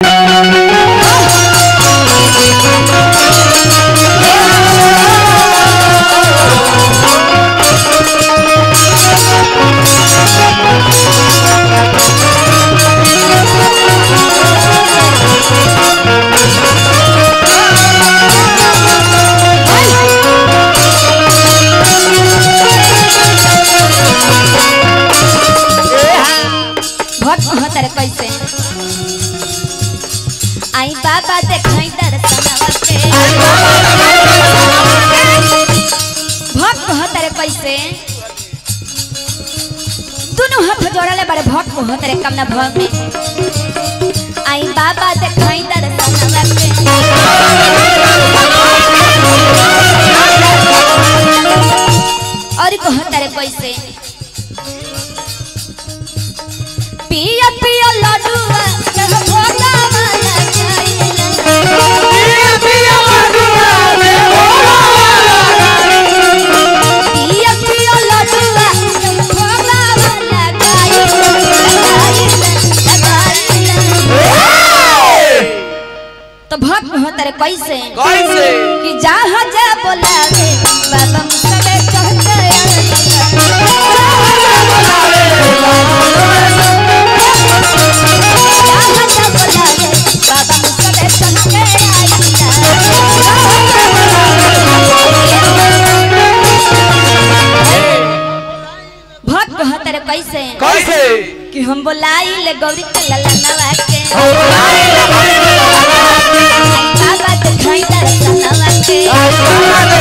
भक्त महतर कैसे आई बाबा देखाई दर्शनवा के भक्त महतर कैसे दोनों हाथ जोड़ले बड़े भक्त महतर कमना भव में आई बाबा देखाई दर्शनवा के और कहतर कैसे पिया पिया लड्डुआ जब भोला वाला जाइला पिया पिया लड्डुआ जब भोला वाला जाइला तो भक्त होतर कैसे कैसे कि जहाँ जा बोलावे बाबा मुसबे चढ़ते जहाँ जा बोलावे बाबा मुसबे चढ़ते भक्त कहतर कैसे कैसे कि हम बोलाई ले गौरी के ललनवा के बाबा दिखाई दर्शनवा के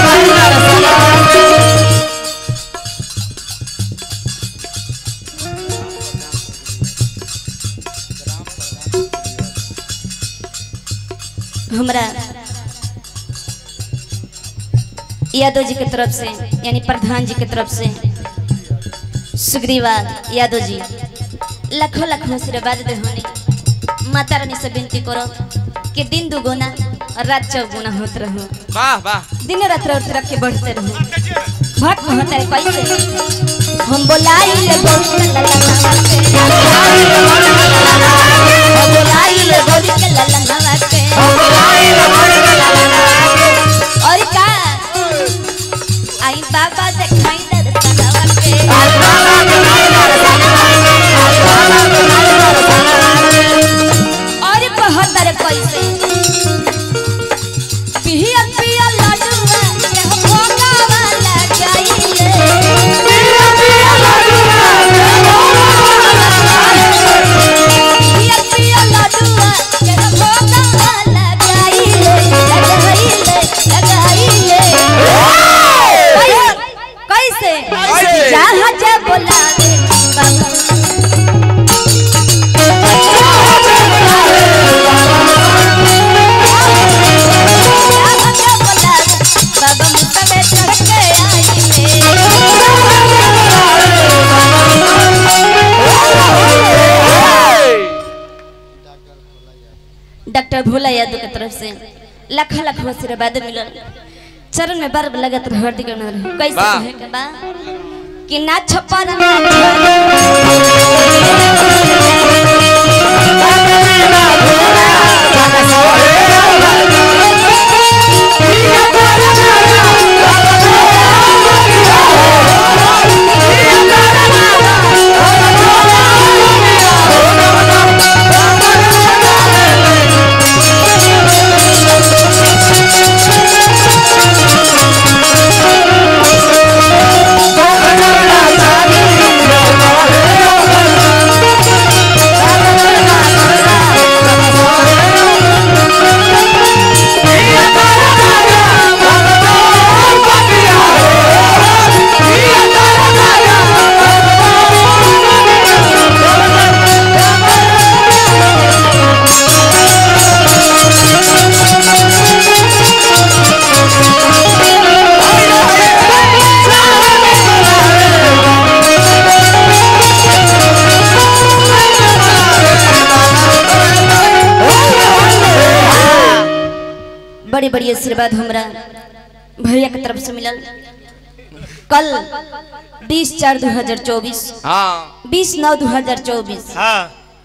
हमरा यादव जी के तरफ से यानी प्रधान जी के तरफ से सुग्रीवा यादव जी लाखों लाखों आशीर्वाद दे होने माता रानी से विनती करो कि दिन दुगुना और रात चौगुना होत रहो वाह वाह दिन रात रात रख के बढ़ते रहो भक्त होता है कैसे हम बोलाई ले गौरी के ललनवा के हम बोलाई ले गौरी के ललनवा के और का आई बाबा देखाई दर्शनवा के और बहत्तर कैसे पिया पिया लड्डुआ के भोगा वाला जाइले पिया पिया लड्डुआ के भोगा वाला जाइले लगाइले लगाइले कैसे कैसे? जहाँ जा बोलावे बाबा बाबा मुसबे चढ़ के डॉक्टर भोला यादव के तरफ से लाख लाख आशीर्वाद मिलल चरण में बार लगत रह हड्डी के नर कैसे वाह। कहे के बा कि ना छप्पन बड़ी बड़ी आशीर्वाद हमरा भैया के तरफ से मिलल कल 20 चार 2024 हाँ 20 नौ 2024 हाँ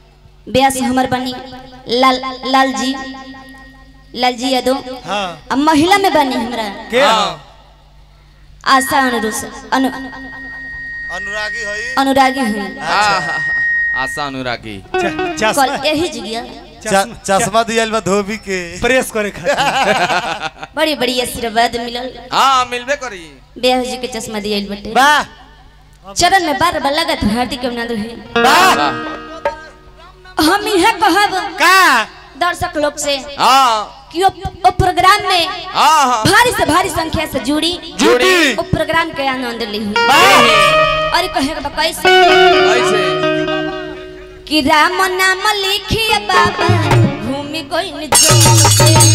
ब्यास हमर बनी लाल लाल जी लाल जी यादव हाँ अब महिला में बनी हमरा के हाँ। आशा अनुरुस अनु अनुरागी हई अनुरागी हुई आहा, आशा अनुरागी च- कल चश्मा यही जगह च- चश्मा दियल बा धोबी के प्रेस करे खातिर बड़ी बड़ी आशीर्वाद मिलल हाँ मिलबे करी ब्याह जी के चश्मा दियल बटे वाह चरण में बार बार लगत हार्दिक अभिनंदन है वाह हम यह कहब का दर्शक लोग से हाँ कि वो, वो प्रोग्राम में हाँ हाँ भारी से भारी संख्या से जुड़ी जुड़ी वो प्रोग्राम के आनंद ली वाह। और कहे के बा कैसे कैसे कि राम नाम लिखिए बाबा भूमि कोई निज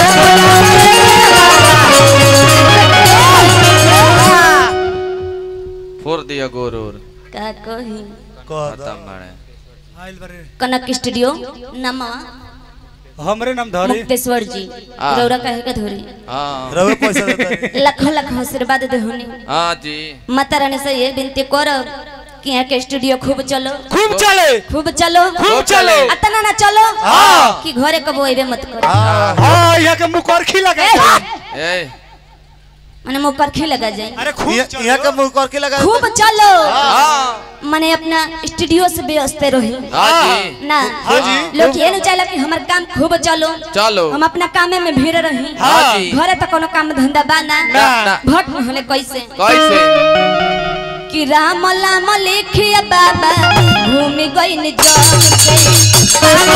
फोड़ दिया गोरूर का कही कह द खत्म बड़े आइल बारे कनक स्टूडियो नमा हमरे नाम धरी मुक्तेश्वर जी हाँ। रौरा कहे के धोरी हाँ रवे पैसा देता लाखों लाख आशीर्वाद दे होनी हाँ जी माता रानी से ये विनती करब कि यहाँ के स्टूडियो खूब चलो खूब चले खूब चलो खूब चलो। अतना ना चलो हाँ। कि घरे कबो अबे मत करो हाँ हाँ यहाँ के मुकरखी लगा ए, ए माने मुंह पर खी लगा जाए अरे खूब यहाँ चलो। यहाँ का मुंह करके लगा खूब चलो हाँ माने अपना स्टूडियो से व्यस्त रही हाँ जी ना हाँ जी। लोग ये नहीं चाहला कि हमार काम खूब चलो चलो हम अपना कामे में भीड़ रही हाँ जी घरे तो कोनो काम धंधा बा ना ना ना भट होले कैसे कैसे कि राम लाम लिखिए बाबा भूमि गई निज से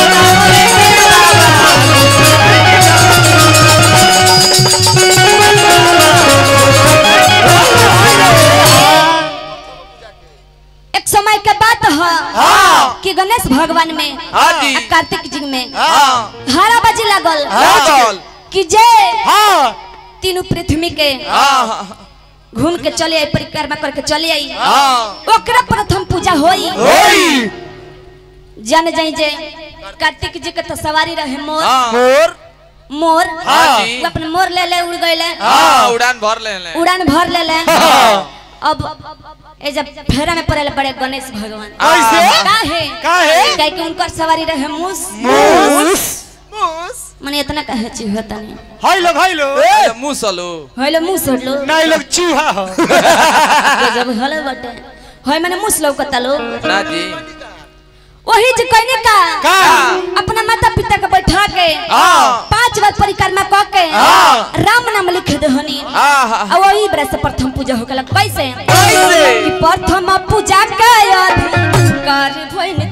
एक समय के बात है कि गणेश भगवान में हाँ जी। आ कार्तिक जी में हाँ हारा बाजी लागल लागल। कि जे हाँ तीनों पृथ्वी के हाँ हाँ घूम के चले आई परिक्रमा करके चले आई हाँ ओकरा प्रथम पूजा होई ओई जान जाई जे कार्तिक जी के तो सवारी रहे मोर हाँ मोर मोर हाँ जी। वो अपन मोर ले ले उड़ गए हाँ उड़ान भर ले ले उड़ान भर ले ले अब ए जब फेरा में पड़े बड़े गणेश भगवान कैसे? काहे काहे? काहे कि उनकर सवारी रहे मूस मूस मने इतना कहे छी होता नहीं हाय लो भाई लो अरे मुँह सलो होइले मूस हटलो नहीं लोग चूहा हो जब हले बटे होय मने मूस लौकता लो ना जी वही जे कहने का का अपना माता पिता के बैठा के हाँ पांच बार परिक्रमा क के हाँ। राम नाम लिख दहनी हाँ हाँ और वही बरस से प्रथम पूजा हो गला कैसे कैसे? कि प्रथम पूजा के अधिकार भइल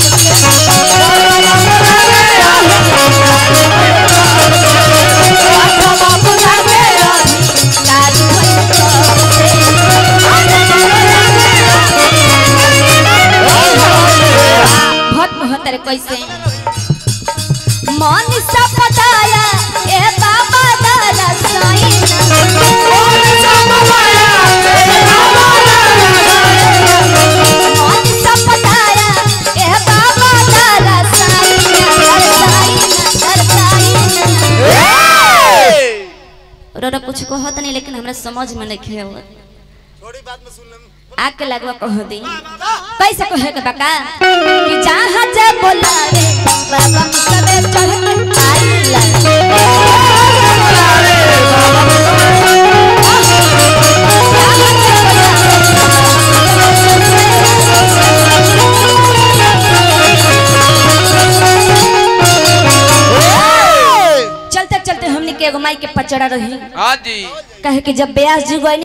प्रथम पूजा के अधिकार भइल भक्त महतर कैसे मन सा पताया ए बाबा दादा साईं मन सा पताया ए बाबा दादा साईं साईं रोरा कुछ कहत नहीं लेकिन हमरा समझ में नहीं खे थोड़ी बात में सुन ले आके लगवा कह दी कैसे कहे के बका कि जहाँ जा बोला रे बाबा मुसबे चढ़ के आइला चलते चलते हमने के एगो माई के पचड़ा रही हाँ जी कहे कि जब ब्यास जी गई